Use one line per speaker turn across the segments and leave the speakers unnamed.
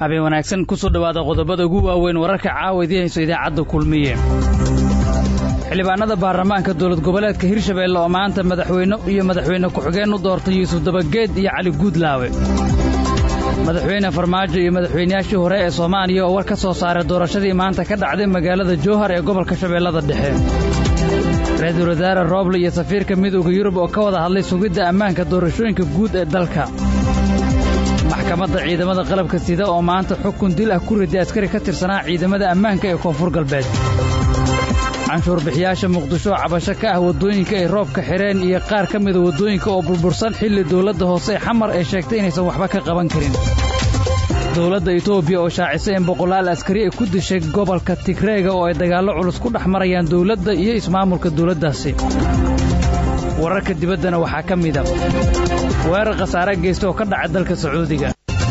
habeen wanaagsan ku soo dhowaada qodobada ugu waaweyn wararka caawa idiin hayso idaacadda kulmiye xildhibaanada baarlamaanka dowlad goboleedka hirshabeelle oo maanta madaxweyne iyo madaxweyne ku-xigeen u doortay yuusuf dabageed iyo cali guudlaawe madaxweyne farmaajo iyo madaxweynayaashii hore ee soomaaliya oo war ka soo saaray doorashadii maanta ka dhacday magaalada jowhar ee gobolka shabeellada dhexe ra-iisul wasaare rooble iyo safiirka midowda yurub oo ka wada hadlay sugidda ammaanka doorashooyinka guud ee dalka maxkamadda ciidamada qalabka sida oo maanta xukun dil ah ku riday askari ka tirsanaa ciidamada ammaanka ee koonfur galbeed canshuur bixiyaasha muqdisho oo cabasho ka ah waddooyinka ay roobka xidheen iyo qaar ka mida waddooyinka oo burbursan xilli dawladda hoose ee xamar ay sheegtay inaysan waxba ka qaban karin dowladda etoobiya oo shaacisay in boqolaal askari ay ku dishay gobolka tigreega oo ay dagaallo culus ku dhex marayaan dawladda iyo ismaamulka dawladdaasi wararka dibaddana waxaa ka mida weerar khasaare geysta oo ka dhaca dalka sacuudiga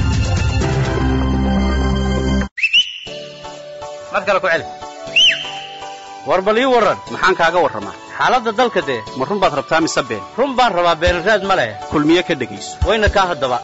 war bal ii warran maxaan kaaga warramaa xaaladda dalka dee ma run baad rabtaa mise been run baan rabaa beenraad ma leh kulmiye ka dhegayso wayna kaa haddaba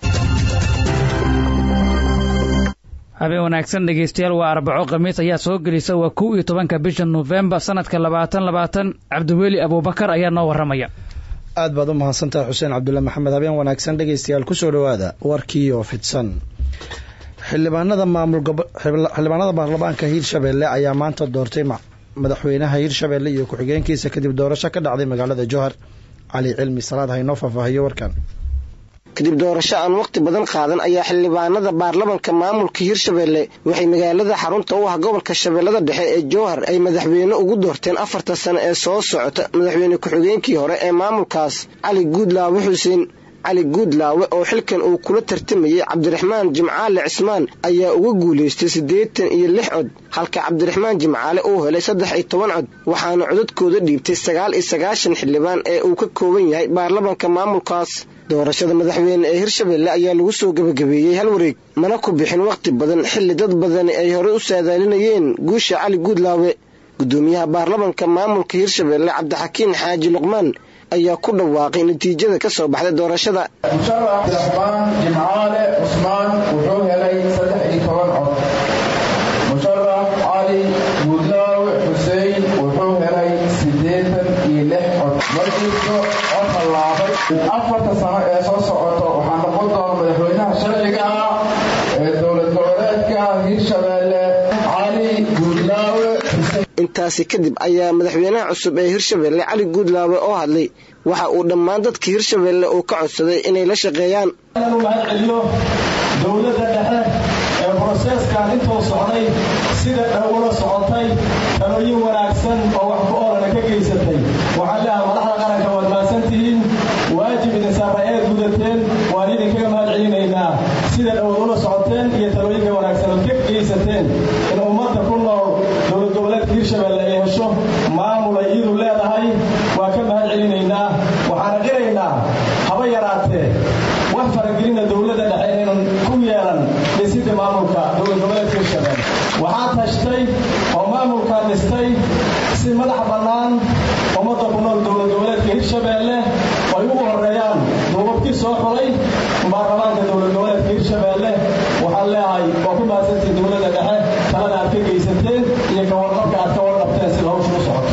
habeen wanaagsan dhegaystayaal waa arbaco khamiis ayaa soo gelisa waa kow iyo tobanka bisha nofembar sannadka labaatan labaatan cabdiweli abuubakar ayaa noo warramaya
aad baad u mahadsantahay xuseen cabdulle maxamed habeen wanaagsan dhegaystayaal kusoo dhowaada warkii oo fidsan xildhibaanada maamulxildhibaanada baarlamaanka hiirshabeelle ayaa maanta doortay madaxweynaha hiirshabeelle iyo ku-xigeenkiisa kadib doorasho ka dhacday magaalada jowhar cali cilmi salaad haynoo faahfaahiyo warkan
kadib doorasho aan waqti badan qaadan ayaa xildhibaanada baarlamanka maamulka hiirshabeelle waxay magaalada xarunta u ah gobolka shabeellada dhexe ee jowhar ay madaxweyne ugu doorteen afarta sano ee soo socota madaxweyne ku-xigeenkii hore ee maamulkaas cali guudlaawe xuseen cali guudlaawe oo xilkan uu kula tartamayey cabdiraxmaan jimcaale cismaan ayaa uga guulaystay siddeetan iyo lix cod halka cabdiraxmaan jimcaale uu helay saddex iyo toban cod waxaana codadkooda dhiibtay sagaal iyo sagaashan xildhibaan ee uu ka kooban yahay baarlamanka maamulkaas doorashada madaxweyne ee hirshabeelle ayaa lagu soo gebagabeeyey hal wareeg mana ku bixin wakhti badan xilli dad badani ay horey u saadaalinayeen guusha cali guudlaawe guddoomiyaha baarlamanka maamulka hirshabeelle cabdixakiin xaaji luqmaan ayaa ku dhawaaqay natiijada ka soo baxday doorashada
musharax cabdiraxmaan jimcaale cusmaan wuxuu helay saddex iyo toban cod musharax cali guudlaawe xuseen wuxuu helay siddeetan iyo lix cod markiisu cod hallaabay afarta sano ee soo socoto waxaa noqon doona madaxweynaha sharciga ah ee dowlad goboleedka hiirshabeelle cali guudlaawe xuseen
intaasi kadib ayaa madaxweynaha cusub ee hirshabeelle cali guudlaawe oo hadlay waxa uu dhammaan dadka hirshabeelle uu ka codsaday inay la shaqeeyaan
inuu mahad celiyo dowladda dhexe ee broseeskan intuu socday sida dhowla socotay talooyin wanaagsan oo wax ku oolana ka geysatay waxaan leeha madaxda qaranka waad mahadsantihiin waajib idin saara eed gudateen waan idinkaga mahad celinaynaa sida dhowad ula socoteen iyo talooyinka wanaagsan ood ka geysateen in ummadda ku nool dowlad goboleedka hirshabeelle ay hesho maamul ay iyadu leedahay waan ka mahad celinaynaa waxaana dhiraynaa haba yaraatee wax faragelina dowladda dhexe inaynan ku yeelan dhisidda maamulka dowlad goboleedka hirshabeelle waxaa tashtay oo maamulkaa dhistay si madax bannaan ummadda ku nool dowlad goboleedka hirshabeelle ay ugu horeeyaan duubabkii soo xulay baarlamaanka dowlad goboleedka hirshabeelle waxaan leeyahay waa ku mahadsantiin dowladda dhexe talada aad ka geysateen iyo kawarqabka aad ka warqabteen sida hawsha u socoto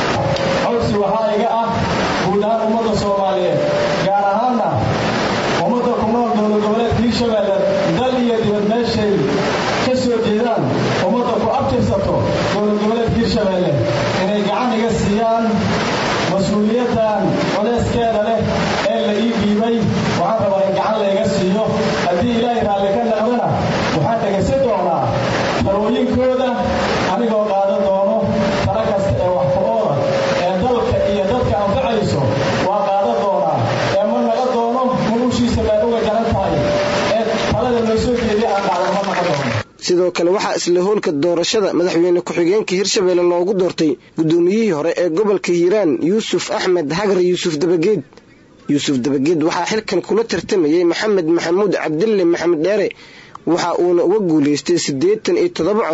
codsi waxaa iga ah guud ahaan ummadda soomaaliyeed gaar ahaanna ummadda ku nool dowlad goboleedka hirshabeelle dal iyo dibad meeshay ka soo jeedaan ummadda ku abtirsato dowlad goboleedka hirshabeelle inay gacan iga siiyaan mas-uuliyaddan culayskeeda leh ee la ii dhiibay waxaan rabaa in gacan layga siiyo haddii ilaahay raalli ka naqdana waxaan dhegaysan doonaa talooyinkooda anigoo qaadan doono tala kasta ee wax ku-ooda ee dalka iyo dadka anfacayso waa qaadan doonaa ee ma naga doono noloshiisa baad uga jaran tahay ee talada loo soo jeediya aan dhacdo ma naga doono
sidoo kale waxaa isla hoolka doorashada madaxweyne ku-xigeenka hirshabeelle loogu doortay guddoomiyihii hore ee gobolka hiiraan yuusuf axmed hagar yuusuf dabageed yuusuf dabageed waxaa xilkan kula tartamayey maxamed maxamuud cabdille maxamed dheere waxa uuna uga guulaystay siddeetan iyo toddoba cod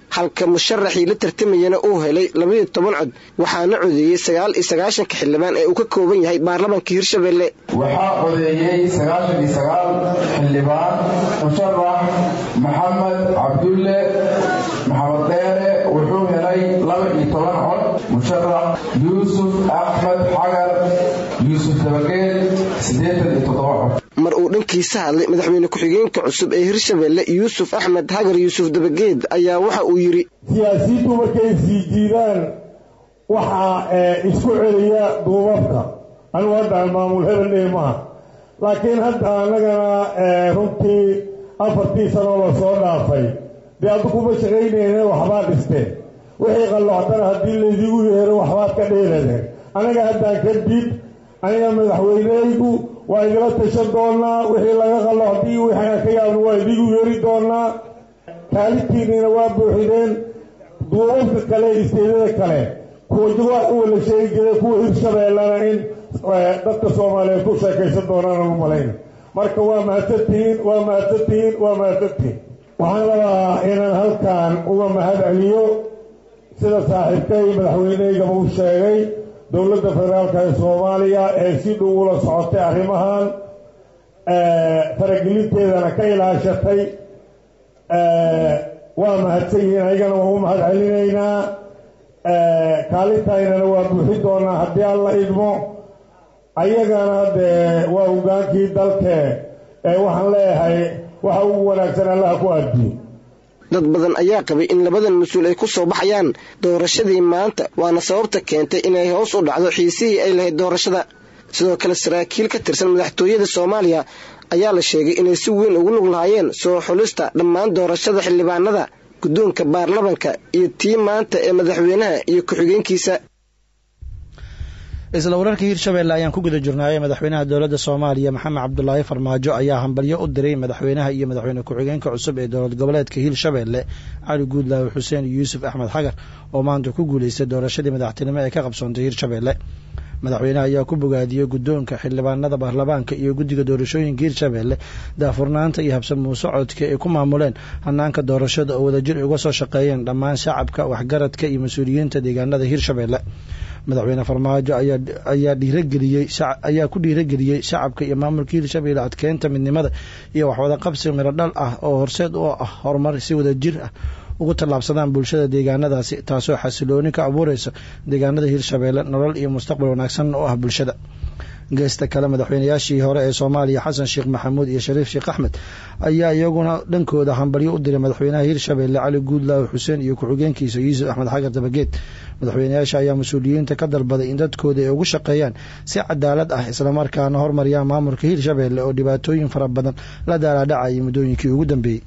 halka musharaxii la tartamayana uu helay labaiyo toban cod waxaana codeeyey sagaal iyo sagaashanka xildhibaan ee uu ka kooban yahay baarlamanka hirshabelle
waxaa codeeyey sagaashan iyo sagaal xildhibaan musharax maxamed cabdulle maxamed dheere wuxuu helay laba iyo toban cod musharax yuusuf axmed xagar yuusuf dabageel siddeetan iyo toddoba cod
mar uu dhankiisa hadlay madaxweyne ku-xigeenka cusub ee hirshabelle yuusuf axmed hagar yuusuf dabageed ayaa waxa uu yidhi
siyaasiyiintu markay sii jiidaan waxaa isku celiya duubabka anigu hadda maamul hebel maha laakiin hadda annagana runtii afartii sanoo lasoo dhaafay dee addu kuma shaqaynayne waxbaa dhisteen wixii qalloocdana haddii laydigu yeero waxbaad ka dheeladeen anaga haddaan kadib aniga madaxweyneygu waa idila tashan doonaa wixii laga qalloocday wixii aan ka yaabno waa idigu yeeri doonaa kaalintiinina waa buuxideen duubabka kale isteedada kale kuwa jawaa kuwa la sheegi jiray kuwa hirshabeellana in dadka soomaaliyeed ku sheekaysan doonaan ugu malayna marka waa mahadsantihiin waa mahadsantihiin waa mahadsantihiin waxaan rabaa inaan halkan uga mahad celiyo sida saaxiibkay madaxweyneygaba u sheegay dowladda federaalka ee soomaaliya ee si dhow ula socotay arrimahan faragelinteedana ka ilaashatay waa mahadsan yihiin ayagana waa u mahad celinaynaa kaalintaynana waa buuxin doonaa haddii alla idmo ayagana dee waa hogaankii dalkee ee waxaan leeyahay waxa ugu wanaagsan allaha ku ardiyo
dad badan ayaa qabay in labadan mas-uul ay ku soo baxayaan doorashadii maanta waana sababta keentay inay hoos u dhacdo xiisihii ay lahayd doorashada sidoo kale saraakiil ka tirsan madaxtooyada soomaaliya ayaa la sheegay inay si weyn ugu lug lahaayeen soo xulista dhammaan doorashada xildhibaanada guddoonka baarlamanka iyo tii maanta ee madaxweynaha iyo ku-xigeenkiisa
isla wararka hirshabelle ayaan ku guda jirnaaye madaxweynaha dowladda soomaaliya maxamed cabdulaahi farmaajo ayaa hambalyo u diray madaxweynaha iyo madaxweyne ku-xigeenka cusub ee dowlad goboleedka hirshabelle cali guudlaawe xuseen yuusuf axmed xagar oo maanta ku guuleystay doorashadii madaxtinimo ee ka qabsoontay hirshabelle madaxweynaha ayaa ku bogaadiyey guddoonka xildhibaanada baarlamaanka iyo guddiga doorashooyinka hirshabelle daafurnaanta iyo habsan muuse codka ay ku maamuleen hanaanka doorashada oo wadajir uga soo shaqeeyeen dhammaan shacabka waxgaradka iyo mas-uuliyiinta deegaanada hirshabelle madaxweyne farmaajo ayaa dhiirageliyey ayaa ku dhiirageliyey shacabka iyo maamulka hirshabelle adkeynta midnimada iyo waxwada qabsi miro dhal ah oo horseed u ah horumar si wadajir ah ugu tallaabsadaan bulshada deegaanadaasi taasoo xasilooni ka abuureysa deegaanada hirshabelle nolol iyo mustaqbal wanaagsan oo ah bulshada geesta kale madaxweynayaashii hore ee soomaaliya xasan sheekh maxamuud iyo shariif sheekh axmed ayaa iyaguna dhankooda hambalyo u diray madaxweynaha hirshabelle cali guudlaawe xuseen iyo ku-xigeenkiisa yuusuf axmed xagar dabageed madaxweynayaasha ayaa mas-uuliyiinta ka dalbaday in dadkooda ay ugu shaqeeyaan si cadaalad ah islamarkaana hormariyaan maamulka hirshabelle oo dhibaatooyin fara badan la daalaadhacayay muddooyinkii ugu dambeeyey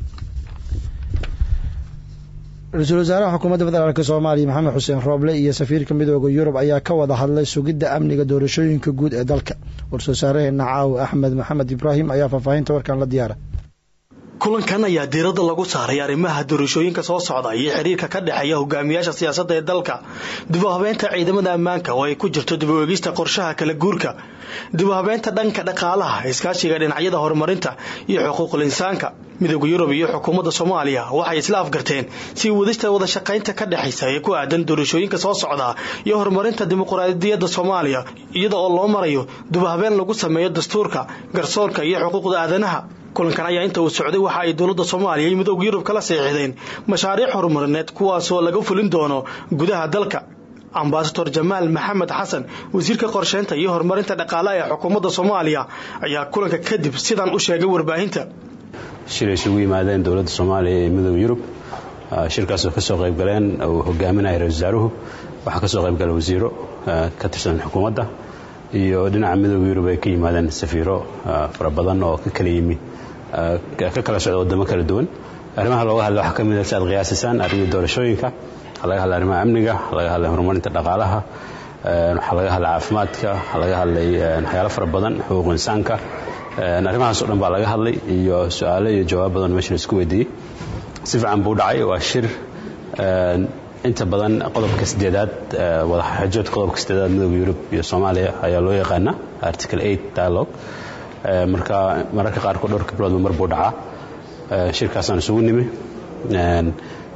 ra-iisul wasaaraha xukuumadda federaalk soomaaliya maxamed xuseen rooble iyo safiirka midooda yurub ayaa ka wada hadlay sugidda amniga doorashooyinka guud ee dalka war-soo saaraheena caawi axmed maxamed ibraahim ayaa faahfaahinta warkan la diyaara
kulankan ayaa diiradda lagu saaray arrimaha doorashooyinka soo socda iyo xiriirka ka dhexeeya hogaamiyaasha siyaasadda ee dalka dib u habeynta ciidamada ammaanka oo ay ku jirto dib u eegista qorshaha kala guurka dib u habeynta dhanka dhaqaalaha iskaashiga dhinacyada horumarinta iyo xuquuqul insaanka midooda yurub iyo xukuumadda soomaaliya waxay isla afgarteen si wadista wada shaqaynta ka dhexaysa ee ku aadan doorashooyinka soo socda iyo horumarinta dimuqraadiyadda soomaaliya iyada oo loo marayo dib u habeen lagu sameeyo dastuurka garsoorka iyo xuquuqda aadanaha kulankan ayaa inta uu socday waxa ay dowladda soomaaliya iyo midooda yurub kala seexdeen mashaariic horumarineed kuwaasoo laga fulin doono gudaha dalka ambasador jamaal maxamed xasan wasiirka qorsheynta iyo horumarinta dhaqaalaha ee xukuumadda soomaaliya ayaa kulanka kadib sidan u sheegay warbaahinta
shir ay isugu yimaadeen dowladda soomaaliya iyo midooda yurub shirkaasoo kasoo qayb galeen uu hogaaminaya ra-isul wasaaruhu waxaa kasoo qayb gala wasiiro ka tirsan xukuumadda iyo dhinaca midooda yurub ay ka yimaadeen safiiro fara badan oo ka kala yimi ka kala socda wadamo kala duwan arrimaha looga hadla waxaa ka mid a si aad qiyaasisaan arrimihii doorashooyinka waxaa laga hadlay arrimaha amniga waxaa laga hadlay horumarinta dhaqaalaha waxaa laga hadlay caafimaadka waxaa laga hadlay waxyaalo fara badan xuquuq insaanka arrimahaas o dhan baa laga hadlay iyo su-aalo iyo jawaab badan meesha la isku weydiiyey si fiican buu dhacay waa shir inta badan qodobka sideedaad wadaxaajood qodobka sideedaad midooda yurub iyo soomaaliya ayaa loo yaqaana article eight dialogue marka mararka qaarkood dhowr gabloodba mar buu dhacaa shirkaasaan isugu nimi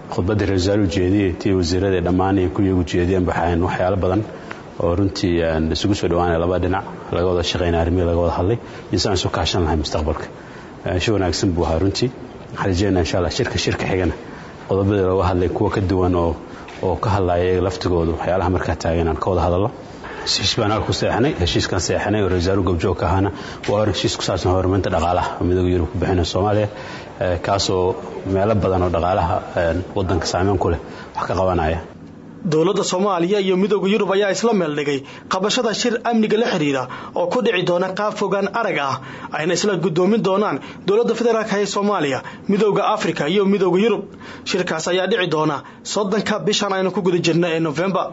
khudbaddii ra-isul wasaaruhu jeediyey tii wasiirada dhammaan iyo kuwii ugu jeediyeen waxaan waxyaalo badan oo runtii isugu soo dhawaanaya laba dhinac laga wada shaqaynaya arrimihii laga wada hadlay iyo si aan isu kaashan lahay mustaqbalka shi wanaagsan buu ahaa runtii waxaan rajeynaa insha allah shirka shirka xigana qodobadii looga hadlay kuwa ka duwan oo oo ka hadlaya iyaga laftigoodu waxyaalaha markaa taagan aan ka wada hadallo heshiis baan halku seexnay heshiiskan seexanay oo ra-isul goobjoog ka ahaana waa heshiis ku saabsan horumarinta dhaqaalaha oo midooda yurub ku bixinaya soomaaliya kaasoo meelo badan oo dhaqaalaha wadanka saameyn ku leh wax ka qabanaya
dowladda soomaaliya iyo midooda yurub ayaa isla meeldhigay qabashada shir amniga la xidhiidha oo ku dhici doona qaab fogaan arag ah ayna isla guddoomin doonaan dowladda federaalk ee soomaaliya midooda afrika iyo midooda yurub shirkaas ayaa dhici doona soddonka bishan aynu ku guda jirna ee nofembar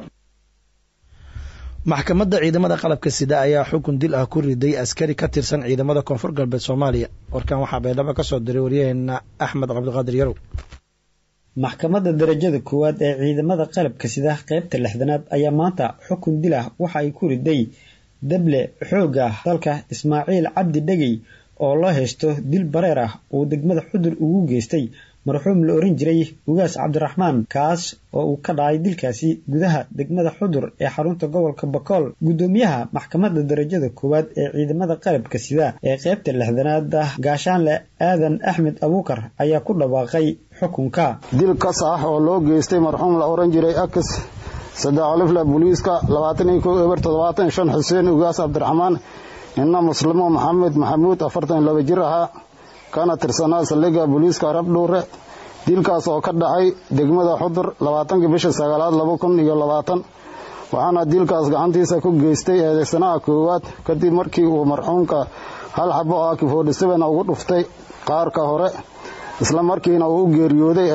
maxkamadda ciidamada qalabka sida ayaa xukun dil ah ku riday askari ka tirsan ciidamada koonfur galbeed soomaaliya warkan waxaa baydhabo ka soo diray waryaheena axmed cabdiqaadir yarow
maxkamadda darajada koowaad ee ciidamada qalabka sida qaybta lixdanaad ayaa maanta xukun dil ah waxa ay ku riday dable xooga dalka ismaaciil cabdi dhegey oo loo haysto dil bareer ah uu degmada xudur ugu geystay marxuum la oran jiray ugaas cabdiraxmaan kaas oo uu ka dhacay dilkaasi gudaha degmada xudur ee xarunta gobolka bakool guddoomiyaha maxkamadda darajada koowaad ee ciidamada qalabka sida ee qaybta lixdanaad gaashaanle aadan axmed abuukar ayaa ku dhawaaqay xukunka
dil kas ah oo loo geystay marxuum la oran jiray akis sadexolifle booliiska labaatan iyo kow eber toddobaatan shan xuseen ugaas cabdiraxmaan inna muslimo maxamed maxamuud afartan laba jir ahaa kana tirsanaa saldhigga booliiska rabdhuure dilkaas oo ka dhacay degmada xudur labaatankii bisha sagaalaad laba kun iyo labaatan waxaana dilkaas gacantiisa ku geystay eedaysanaha koowaad kadib markii uu marxuumka hal xabo oo akifoodhisaben ugu dhuftay qaarka hore isla markiina uu u geeriyooday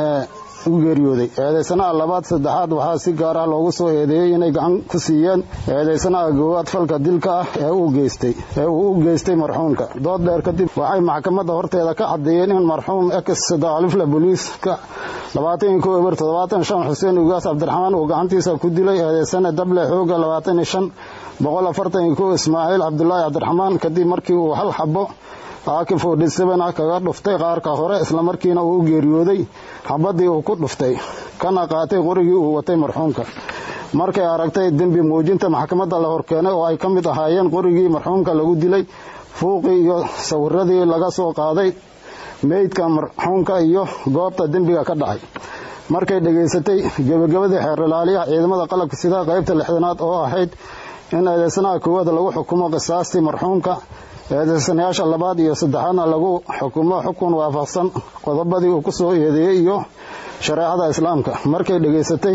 u geeriyooday eedaysanaha labaad saddexaad waxaa si gaar ah loogu soo eedeeyey inay gacan ku siiyeen eedaysanaha goowaad falka dilka ah ee uu geystay ee uu u geystay marxuumka dood dheer kadib waxay maxkamadda horteeda ka caddeeyeen in marxuum ex sadaalifle booliiska labaatan iyo kow eber toddobaatan shan xuseen ugaas cabdiraxmaan uu gacantiisa ku dilay eedaysane dable xooga labaatan iyo shan boqol afartan iyo kow ismaaciil cabdulaahi cabdiraxmaan kadib markii uu hal xabo akifodhisaben ah kaga dhuftay qaarka hore islamarkiina uu u geeriyooday xabadii uu ku dhuftay kana qaatay qorigii uu watay marxuumka markay aragtay dembi muujinta maxkamadda la horkeenay oo ay ka mid ahaayeen qorigii marxuumka lagu dilay fuuqii iyo sawiradii laga soo qaaday meydka marxuumka iyo goobta dembiga ka dhacay markay dhegaysatay gebagabadii xeerlaaliyaha ciidamada qalabka sida qaybta lixdanaad oo ahayd in eedeysanaha koowaad lagu xukumo qisaastii marxuumka eedeysanayaasha labaad iyo saddexaadna lagu xukumo xukun waafaqsan qodobadii uu ku soo eedeeyey iyo shareecada islaamka markay dhegaysatay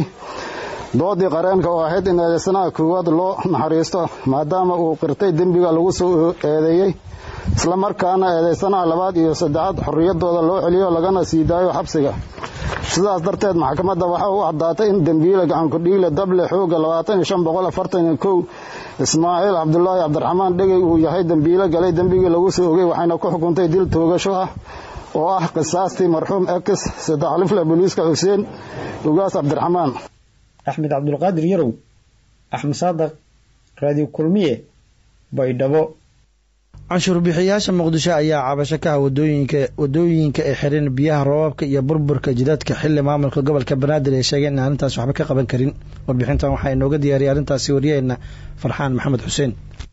doodii qareenka oo ahayd in eedeysanaha koowaad loo naxariisto maadaama uu qirtay dembiga lagu soo eedeeyey islamarkaana eedeysanaha labaad iyo saddexaad xorriyadooda loo celiyo lagana sii daayo xabsiga sidaas darteed maxkamadda waxaa u caddaatay in dembiile gacankudhiile dable xooga labaatan iyo shan boqol afartan iyo kow ismaaciil cabdulaahi cabdiraxmaan dhegey uu yahay dembiile galay dembigii lagu soo ogay waxayna ku xukuntay dil toogasho ah oo ah qisaastii marxuum ex sadexlifle booliiska xuseen ugaas cabdiraxmaan
axmed cabdulqaadir yarow axmed saadaq raadiyo kulmiye baydhabo
canshuur bixiyaasha muqdisho ayaa cabasho ka ah wadooyinka wadooyinka ay xireen biyaha roobabka iyo burburka jidadka xili maamulka gobolka banaadir ay sheegeen in arrintaas waxba ka qaban karin warbixintan waxaa inooga diyaariyay arrintaasi waryaheena farxaan maxamed xuseen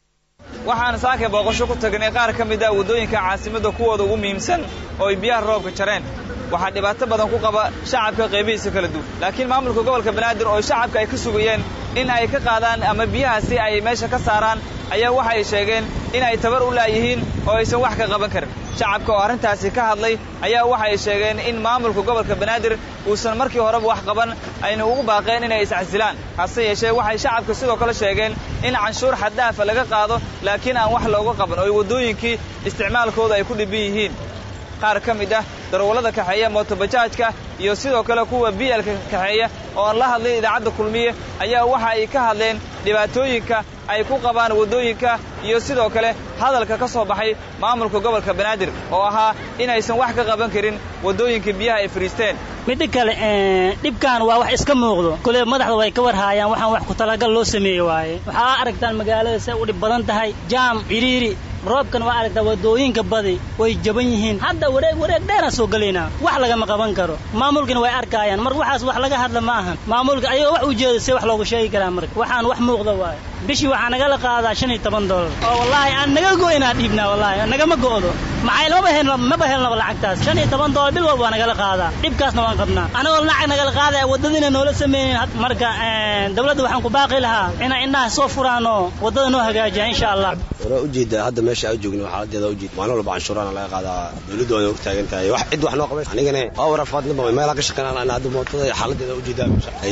waxaan saakay booqasho ku tagnay qaar ka mid ah waddooyinka caasimadda kuwooda ugu muhiimsan oo ay biyaha roobka jareen waxaa dhibaato badan ku qaba shacabka qaybihiisa kala duwan laakiin maamulka gobolka banaadir oo shacabka ay ka sugayeen in ay ka qaadaan ama biyahaasi ay meesha ka saaraan ayaa waxa ay sheegeen in ay tabar u laayihiin oo aysan wax ka qaban karin shacabka oo arrintaasi ka hadlay ayaa waxa ay sheegeen in maamulka gobolka banaadir uusan markii horeba wax qaban ayna ugu baaqeen inay iscasilaan hase yeeshee waxay shacabka sidoo kale sheegeen in canshuur xaddaafa laga qaado laakiin aan wax looga qaban oo waddooyinkii isticmaalkooda ay ku dhibban yihiin qaar ka mid ah darwallada kaxeeya mootobajaajka iyo sidoo kale kuwa biyalka kaxeeya oo aan la hadlay idaacadda kulmiye ayaa waxa ay ka hadleen dhibaatooyinka ay ku qabaan waddooyinka iyo sidoo kale hadalka ka soo baxay maamulka gobolka banaadir oo ahaa inaysan wax ka qaban karin waddooyinka biyaha ay fadhiisteen
midda kale dhibkan waa wax iska muuqdo kule madaxda way ka warhaayaan waxaan wax ku talagal loo sameeye waaye waxaa aragtaan magaalada say u dhib badan tahay jaam cidhiiri roobkan waa aragtaa wadooyinka badi way jaban yihiin hadda wareeg wareeg dheeraan soo gelaynaa wax lagama qaban karo maamulkina way arkaayaan marka waxaas wax laga hadla ma ahan maamulka ayagoo wax ujeeda see wax loogu sheegi karaa marka waxaan wax muuqda waayo bishii waxaa nagala qaadaa shan iyo toban doolar oo wallaahi aan naga go'inaa dhiibnaa wallaahi nagama go'do maxaa maba helna maba helnaba lacagtaas shan iyo toban doolar bil walba waa nagala qaadaa dhibkaasna waan qabnaa anagoo lacag nagala qaadaya waddadiina noola sameeyeen marka dawladda waxaan ku baaqi lahaa inay indhaha soo furaan oo waddada noo hagaajiyaan insha allah
waa ujeedaa hadda meesha aan joogno xaaladeeda ujeed maalin walba canshuuraana laga qaadaa dawladda waana hortaagan tahay wax cid wax noo qabay anigana waa warafaadnaba meelaa ka shaqeynaan hadda mootada xaaladeeda ujeedaa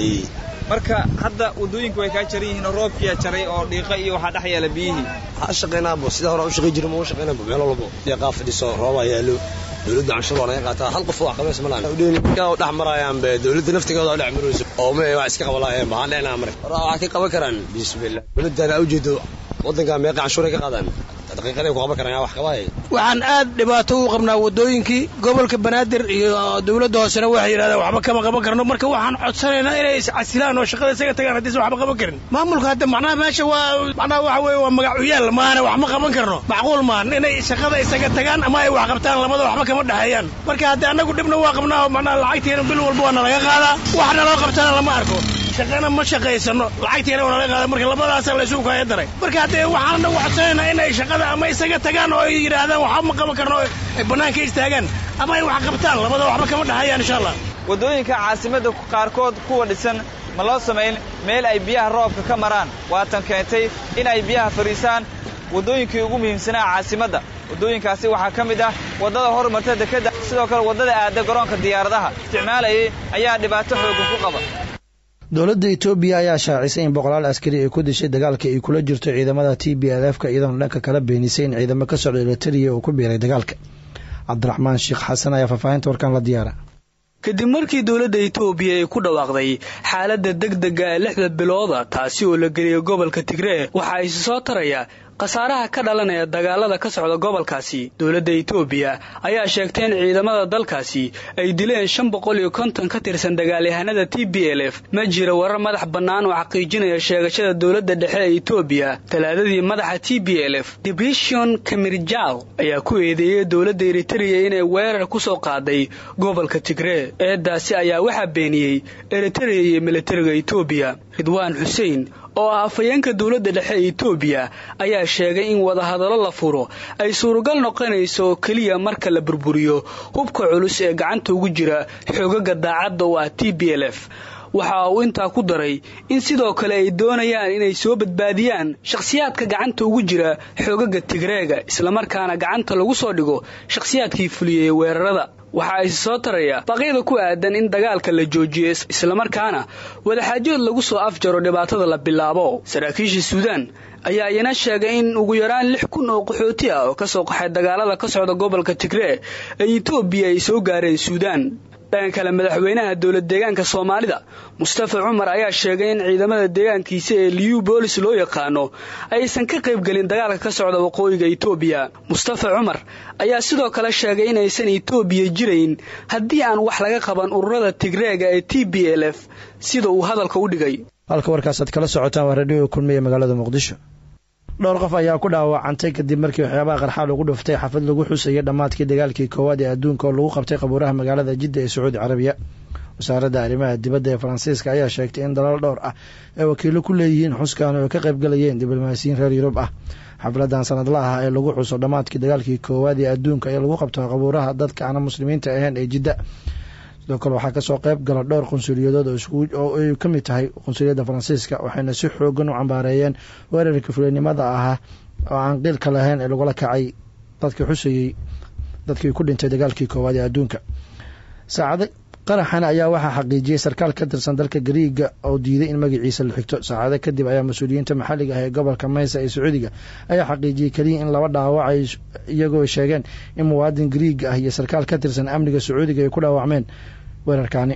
marka hadda waddooyinka way kaa jaran yihiin oo roobkiyaa jaray oo dhiiqa iyo waxaa dhex yaala biyihii
ha shaqeynaabo sida hore u shaqey jira ma u shaqeynaabo meel walbo deeqaa fadhiso roobaa yaalo dawladda canshuur waa naga qaataa hal qof wax qabeys ma lahan udheeni markaa dhex marayaan be dawladda naftigeeda dhex marayso oo ma wax iska qabalaayeen maxaan dhehnaha marka hore waxaa ka qaban karaan bismillah dawladdaana ujeedo waddanka meeqa canshuuray ka qaadaan daqiiqaday ku qaban karaan wax qabaay
waxaan aad dhibaato u qabnaa waddooyinkii gobolka banaadir iyo dawladda hoosena waxay yidhahdeen waxba kama qaban karno marka waxaan codsanaynaa inay iscasilaan oo shaqada isaga tagaan haddiisan waxba qaban karin maamulka hadda macnaha meesha waa macnaha waxa weeye waa magacuyaal maahane wax ma qaban karno macquul maahan inay shaqada isaga tagaan ama ay wax qabtaan labada waxba kama dhexeeyaan marka hadda annagu dhibna waa qabnaa oo macnaha lacagteena bil walba waa nalaga qaadaa waxna loo qabtana lama arko shaqana ma shaqaysano lacagteena waa nalaga qaada marka labadaasa la isugu kaya daray marka haddee waxaan anagu codsanaynaa inay shaqada ama isaga tagaan oo ay yidhaahdaan waxba ma qaban karno ay bannaanka istaagaan ama ay wax qabtaan labada waxba kama dhexeeyaan insha allah
waddooyinka caasimadda qaarkood kuwa dhisan ma loo samayn meel ay biyaha roobka ka maraan waatan keentay in ay biyaha fadhiisaan waddooyinkii ugu muhiimsanaa caasimadda waddooyinkaasi waxaa ka mid ah waddada horumarta dekedda sidoo kale waddada aadda garoonka diyaaradaha isticmaalayay ayaa dhibaato xooggan ku qaba
dowladda etoobiya ayaa shaacisay in boqolaal askari ay ku dishay dagaalka ay kula jirto ciidamada t b l f ka iyadoona dhanka kala beenisay in ciidamo ka socda eritariya uu ku biiray dagaalka cabdiraxmaan sheekh xasan ayaa faahfaahinta warkaan la diyaara
kadib markii dowladda etoobiya ay ku dhawaaqday xaaladda degdega ee lixda bilooda taasi oo la geliyay gobolka tigree waxa isi soo taraya khasaaraha ka dhalanaya dagaalada ka socda gobolkaasi dowladda etoobiya ayaa sheegtay in ciidamada dalkaasi ay dileen shan boqol iyo konton ka tirsan dagaalyahanada t b l f ma jira warar madax bannaan oo xaqiijinaya sheegashada dowladda dhexe ee etoobiya talaadadii madaxa t b l f dibishon kamirjaal ayaa ku eedeeyey dowladda eritariya inay weerar ku soo qaaday gobolka tigree eedaasi ayaa waxaa beeniyey eritariya iyo militariga etoobiya ridwaan xuseen oo ah afhayeenka dowladda dhexe ee etoobiya ayaa sheegay in wadahadallo la furo ay suuragal noqonayso oo keliya marka la burburiyo hubka culus ee gacanta ugu jira xoogaga daacadda oo ah t b l f waxa uu intaa ku daray in sidoo kale ay doonayaan inay soo badbaadiyaan shakhsiyaadka gacanta ugu jira xoogaga tigreega islamarkaana gacanta lagu soo dhigo shakhsiyaadkii fuliyey weerarada waxa ay soo taraya baqyada ku aadan in dagaalka la joojiyo islamarkaana wadaxaajood lagu soo afjaro dhibaatada la bilaabo saraakiisha suudaan ayaa iyana sheegay in ugu yaraan lix kun oo qaxooti ah oo ka soo qaxay dagaalada ka socda gobolka tigree ee etoobiya ay soo gaareen suudaan dhanka kale madaxweynaha dowlad deegaanka soomaalida mustafa cumar ayaa sheegay in ciidamada deegaankiisa ee liyu boolis loo yaqaano aysan ka qaybgelin dagaalka ka socda waqooyiga etoobiya mustafa cumar ayaa sidoo kale sheegay inaysan etoobiya jirayn haddii aan wax laga qaban ururada tigreega ee t b l f sida uu hadalka u dhigay
halka warkaasaad kala socotaan waa radhiyo kulmiye magaalada muqdisho dhowr qof ayaa ku dhaawacantay kadib markii waxyaabaha qarxaa lagu dhuftay xafad lagu xusayay dhammaadkii dagaalkii koowaad ee adduunka oo lagu qabtay qabuuraha magaalada jidda ee sacuudi carabiya wasaaradda arrimaha dibadda ee faransiiska ayaa sheegtay in dalal dhowr ah ay wakiilo ku leeyihiin xuskan oo ay ka qaybgalayeen diblomaasiyiin reer yurub ah xafladan sanadla ah ee lagu xuso dhammaadkii dagaalkii koowaad ee adduunka ee lagu qabto qabuuraha dadka aan muslimiinta ahayn ee jidda sidoo kale waxaa kasoo qayb gala dhowr qunsuliyadood oo ay ka mid tahay qunsuliyadda faransiiska waxayna si xoogan u cambaareeyeen weerarkii fulinimada ahaa oo aan qiilka lahayn ee lagula kacay dadkii xusayey dadkii ku dhintay dagaalkii koowaad ee adduunka saacada qaraxan ayaa waxaa xaqiijiyey sarkaal ka tirsan dalka gariiga oo diiday in magaciisa la xigto saacado kadib ayaa mas-uuliyiinta maxalliga ah ee gobolka maysa ee sacuudiga ayaa xaqiijiyey keliya in laba dhaawacay iyagoo sheegeen in muwaadin gariiga ah iyo sarkaal ka tirsan amniga sacuudiga ay ku dhaawacmeen weerarkaani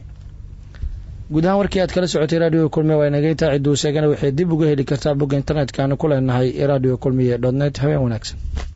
guud ahaan warkii aad kala socotay radio kulmiye waa inageytaa cidduu sheegana waxay dib uga heli kartaa bogga internetkanu ku leenahay radio kulmiye dot net habeen wanaagsan